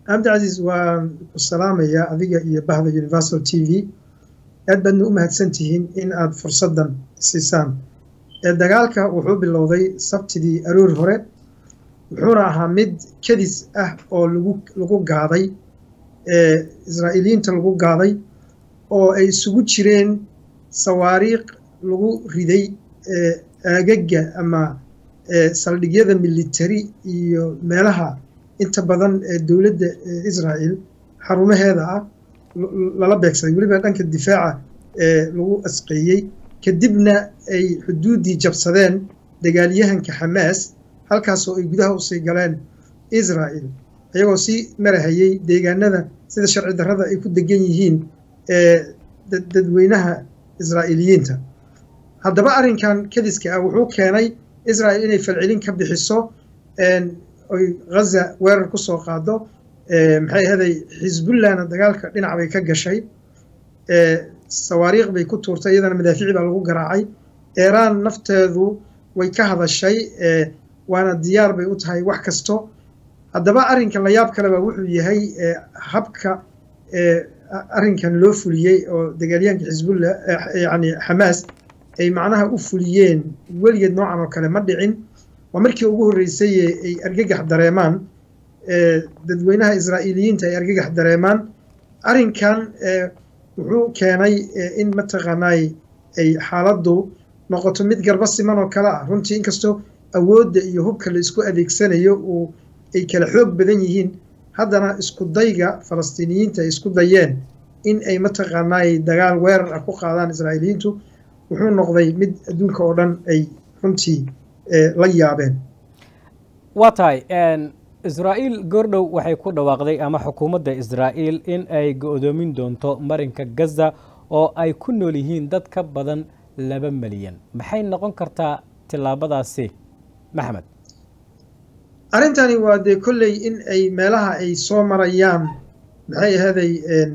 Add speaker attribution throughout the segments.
Speaker 1: cabdicasiis waan ku salaamayaa adiga iyo bahda universal t v aad baadna u mahadsan tihiin in aad fursaddan siisaan dagaalka wuxuu bilowday sabtidii aroor hore wuxuuna ahaa mid kadis ah oo lagu lagu gaaday israa'iiliyiinta lagu gaaday oo ay isugu jireen sawaariikh lagu riday aagaga ama saldhigyada military iyo meelaha inta badan ee dowladda israa'el xarumaheeda ah lala beegsaday weliba dhanka difaaca ee lagu asqeeyey kadibna ay xuduuddii jabsadeen dagaalyahanka xamaas halkaasoo ay gudaha usii galeen israa'el ayagoo sii marahayey deegaanada sida sharci darrada ay ku degan yihiin ee dadweynaha israa'iiliyiinta haddaba arrinkan kadiska ah wuxuu keenay israa'el inay falcelin ka bixiso oy ghaza weerar ku soo qaado maxay ahaday xisbullahna dagaalka dhinac bay ka gashay sawaariikh bay ku tuurtay iyadana madaafiici baa lagu garaacay eeraan nafteedu way ka hadashay waana diyaar bay u tahay wax kasto haddaba arrinkan la yaab kaleba wuxuu yahay habka arrinkan loo fuliyey oo dagaalyahanka xisbullah yani xamaas ay macnaha u fuliyeen weligeed noocan oo kale ma dhicin waa markii ugu horreysay ay argagax dareemaan dadweynaha israa'iiliyiinta ay argagax dareemaan arrinkan wuxuu keenay in mataqaanaay ay xaaladdu noqoto mid garba siman oo kale ah runtii inkastoo awoodda iyo hubka la isku adeegsanayo uu ay kala xoog badan yihiin haddana isku dayga falastiiniyiinta ay isku dayeen in ay mataqaanaay dagaal weerar ah ku qaadaan israa'iiliyiintu wuxuu noqday mid adduunka oo dhan ay runtii la yaabeen
Speaker 2: waa tahay israa'iil goordhow waxay ku dhawaaqday ama xukuumadda israa'iil in ay go-doomin doonto marinka gaza oo ay ku nool yihiin dad ka badan laba milyan maxay noqon kartaa tillaabadaasi maxamed
Speaker 1: arrintani waa dee kolley in ay meelaha ay soo marayaan maxay ahaday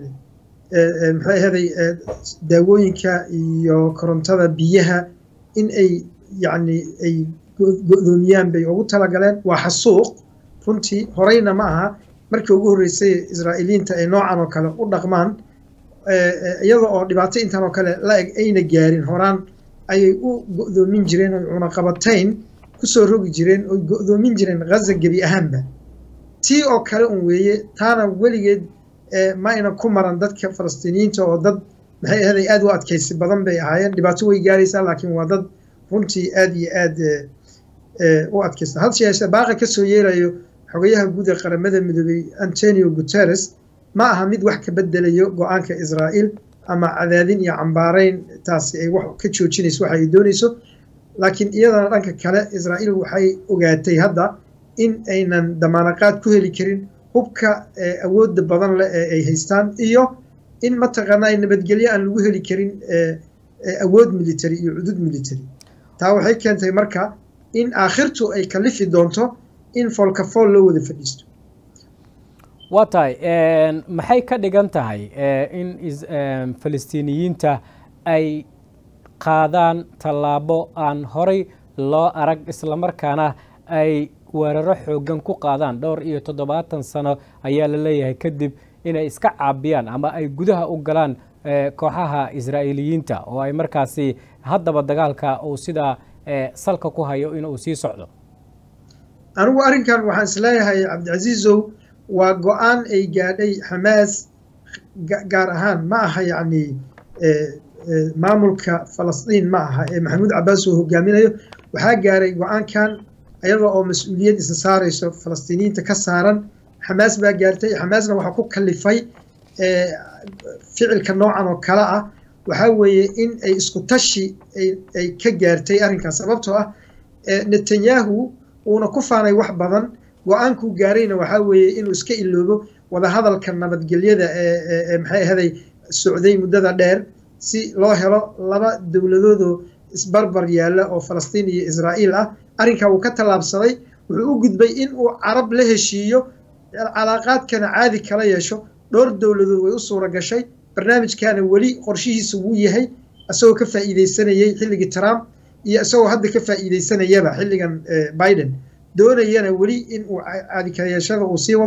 Speaker 1: maxay ahaday daawooyinka iyo korontada biyaha in ay yacni ay go-doomiyaan bay ugu talagaleen waa xasuuq runtii horeyna ma aha markii ugu horreysay israa'iiliyiinta ay noocan oo kale u dhaqmaan iyada oo dhibaato intan oo kale la eg ayna gaarin horaan ayay u go-doomin jireen oy cunaqabatayn kusoo rogi jireen oy go-doomin jireen ghaza gebi ahaanba tii oo kale un weeye taana weligeed ma ayna ku maran dadka falastiiniyiinta oo dad maxay ahaday aad u adkaysi badan bay ahaayeen dhibaato way gaaraysaa laakiin waa dad runtii aad iyo aad u adkaysta hadse yeeshee baaqa ka soo yeelayo xogayaha guud ee qaramada midoobey antonio guterres ma aha mid wax ka bedelayo go-aanka israa'iil ama cadaadin iyo cambaarayn taasi ay wax ka joojinayso waxa ay doonayso laakiin iyadana dhanka kale israa'iil waxay ogaatay hadda in aynan damaanaqaad ku heli karin hubka awoodda badan leh ee ay haystaan iyo in mataqaanaa nabadgelyo aan lagu heli karin awood military iyo cudud military taa waxay keentay marka in aakhirtu ay kalifi doonto in foolkafool loo wada fadhiisto
Speaker 2: waa tahay maxay ka dhigan tahay in falastiiniyiinta ay qaadaan tallaabo aan horay loo arag islamarkaana ay weeraro xoogan ku qaadaan dhowr iyo toddobaatan sano ayaa la leeyahay kadib inay iska caabiyaan ama ay gudaha u galaan kooxaha israa'iiliyiinta oo ay markaasi haddaba dagaalka uu sidaa salka ku hayo inuu sii socdo
Speaker 1: anigu arrinkan waxaan isleeyahay cabdicasiizow waa go-aan ay gaadhay xamaas gaar ahaan ma aha yacni maamulka falastiin ma aha ee maxamuud cabbaas oo hogaaminayo waxaa gaaray go-aankan iyada oo mas-uuliyad isa saarayso falastiiniyiinta ka saaran xamaas baa gaartay xamaasna waxaa ku kalifay ficilka noocan oo kale ah waxaa weeye in ay isku tashi ay ka gaartay arrinkaas sababtoo ah netanyahu uuna ku faanay wax badan go-aankuu gaarayna waxaa weeye inuu iska iloobo wadahadalka nabadgelyada ee maxay ahaday socday muddada dheer si loo helo laba dowladoodoo isbarbar yaalla oo falastiin iyo israa'iil ah arrinkaa wuu ka tallaabsaday wuxuu u gudbay in uu carab la heshiiyo calaaqaadkana caadi kala yeesho dhowr dowladood way u suura gashay barnaamijkaana weli qorshihiisa wuu yahay isagoo ka faa'iidaysanayey xilligii trump iyo isagoo hadda ka faa'iidaysanayaba xilligan biden doonayana weli in uu caadi kala yeeshada uu sii wado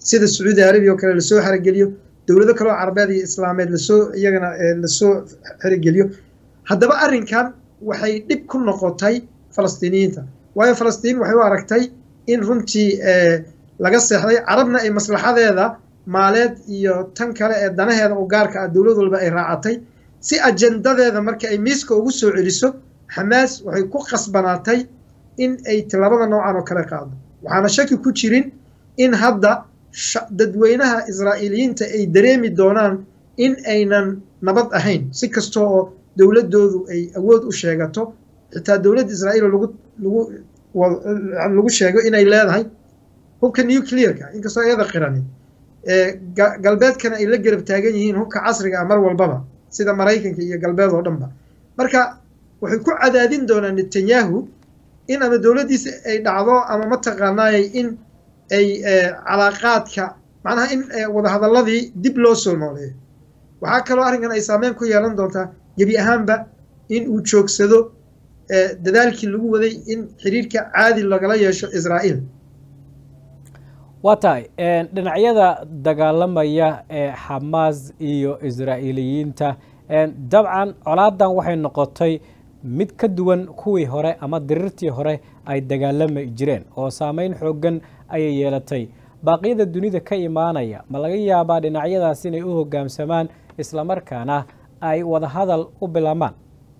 Speaker 1: sida sacuudi arabiya oo kale lasoo xerogeliyo dowlado kaleo carabeed iyo islaameed lasoo iyagana lasoo xerogeliyo haddaba arrinkan waxay dhib ku noqotay falastiiniyiinta waayo falastiin waxay u aragtay in runtii laga seexday carabna ay maslaxadeeda maaleed iyo tan kale ee danaheeda u gaarka ah dowlad walba ay raacatay si ajendadeeda marka ay miiska ugu soo celiso xamaas waxay ku qasbanaatay in ay tilaabada noocan oo kale qaado waxaana shaki ku jirin in hadda dadweynaha israa'iiliyiinta ay dareemi doonaan in aynan nabad ahayn si kasta oo dowladdoodu ay awood u sheegato xitaa dowladda israa'iil lagu lagu lagu sheego inay leedahay hubka nuclearka inkastoo iyada qirani galbeedkana ay la garab taagan yihiin hubka casriga ah mar walbaba sida maraykanka iyo galbeed oo dhanba marka waxay ku cadaadin doonaan netanyahu in ama dowladdiisa ay dhacdo ama mataqaanaayay in ay calaaqaadka macnaha in wadahadalladii dib loo soo nooleeyo waxaa kaloo arrinkan ay saameyn ku yeelan doontaa gebi ahaanba in uu joogsado dadaalkii lagu waday in xiriirka caadi lagala yeesho israa'iil
Speaker 2: waa tahay dhinacyada dagaalamaya ee xamaas iyo israa'iiliyiinta dabcan colaadan waxay noqotay mid ka duwan kuwii hore ama diriirtii hore ay dagaalami jireen oo saameyn xooggan ayay yeelatay baaqyada dunida ka imaanaya ma laga yaabaa dhinacyadaas inay u hoggaamsamaan islamarkaana ay wadahadal u bilaabmaan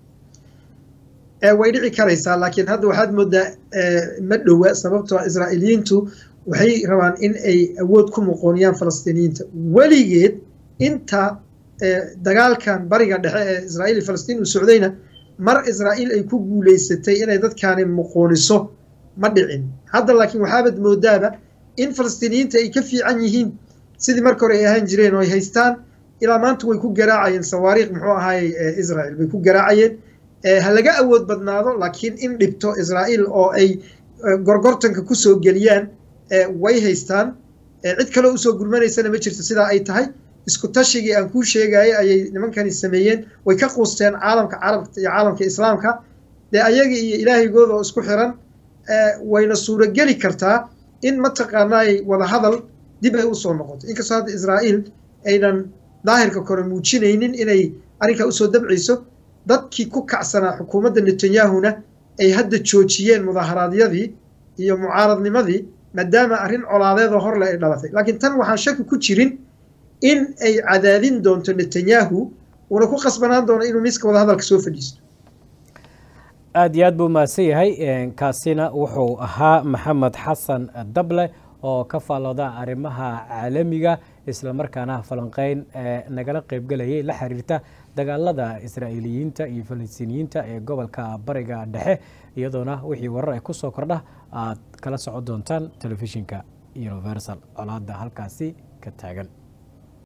Speaker 1: way dhici karaysaa laakiin hadda waxaad moodaa ma dhowa sababtoo israa'iiliyiintu waxay rabaan in ay awood ku muqooniyaan falastiiniyiinta weligeed inta dagaalkan bariga dhexe ee israa'iil iyo falastiin uu socdayna mar israa'iil ay ku guulaysatay inay dadkaani muqooniso ma dhicin hadda laakiin waxaabad moodaaba in falastiiniyiinta ay ka fiican yihiin sidii marka hore ay ahaan jireen oo ay haystaan ilaa maanta way ku garaacayeen sawaariikh muxuu ahaayey israa'iil bay ku garaacayeen ha laga awood badnaado laakiin in dhibto israa'iil oo ay gorgortanka kusoo geliyaan way haystaan cid kaleo usoo gurmanaysana ma jirto sidaa ay tahay isku tashigii aan kuu sheegayay ayay nimankani sameeyeen way ka quusteen caalamka carabta iyo caalamka islaamka dee ayaga iyo ilaahaygooda oo isku xiran wayna suurogeli kartaa in mataqaanaay wadahadal dib ay usoo noqoto inkastoo hadda israa'iil aynan daahirka kore muujinaynin inay arrinkaa usoo dabcayso dadkii ku kacsanaa xukuumadda netanyahuna ay hadda joojiyeen mudaharaadyadii iyo mucaaradnimadii maadaama arrin colaadeedoo horle ay dhalatay laakiin tan waxaan shaki ku jirin in ay cadaadin doonto netanyahu uuna ku qasbanaan doono inuu miiska wadahadalka soo fadhiisto
Speaker 2: aada iyo aad buu mahadsan yahay kaasina wuxuu ahaa maxamed xasan dable oo ka faallooda arrimaha caalamiga islamarkaana falanqeyn nagala qeybgelayay la xiriirta dagaalada israa'iiliyiinta iyo falastiiniyiinta ee gobolka bariga dhexe iyadoona wixii warar ay ku soo kordha aad kala socon doontaan telefishinka universal colaada halkaasi ka taagan